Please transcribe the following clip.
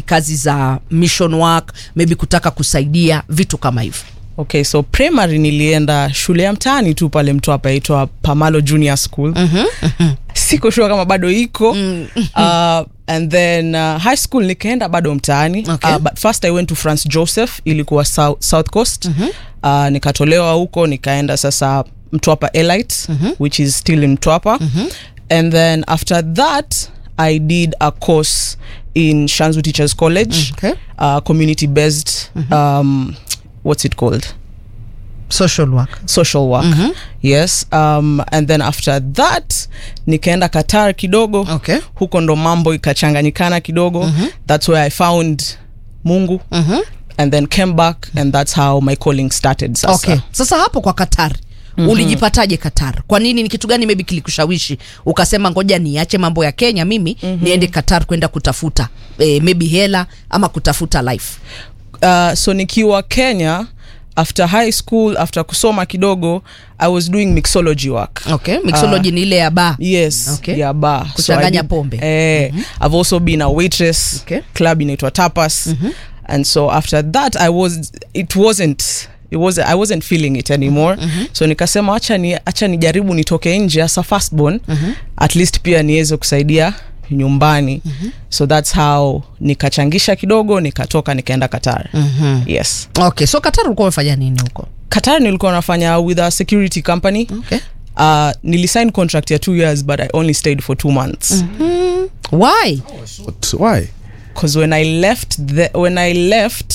kazi za mission work maybe kutaka kusaidia vitu kama hivyo okay so primary nilienda shule ya mtaani tu pale mtwapa aitwa pamalo junior school siko shua kama bado iko uh, and then uh, high school nikaenda bado mtaani Okay. uh, but first i went to france joseph ilikuwa south, south coast uh, nikatolewa huko nikaenda sasa mtwapa elite which is still in mtwapa and then after that i did a course in shanzu teachers college Okay. uh, community based um, what's it called social work social work yes um, and then after that nikaenda qatar kidogo Okay. huko ndo mambo ikachanganyikana kidogo that's where i found mungu and then came back and that's how my calling started sasa okay sasa hapo kwa qatar mm-hmm. ulijipataje qatar kwa nini ni kitu gani maybe kilikushawishi ukasema ngoja niache mambo ya kenya mimi mm-hmm. niende qatar kwenda kutafuta eh, maybe hela ama kutafuta life uh, so nikiwa kenya after high school after kusoma kidogo i was doing mixology work okay mixology ni ile ya ba yes Okay. yeah bar Kuchanganya I did- pombe. eh, i've also been a waitress Okay. club inaitwa tapas and so after that i was it wasn't it was i wasn't feeling it anymore so nikasema acha ni acha nijaribu nitoke nje hasa firstborn at least pia niweze kusaidia nyumbani so that's how nikachangisha kidogo nikatoka nikaenda qatar yes okay so qatar ulikuwa umefanya nini huko qatar nilikuwa nafanya with a security company okay uh, nilisign contract ya two years but i only stayed for two months why What? Why? because when I left the when I left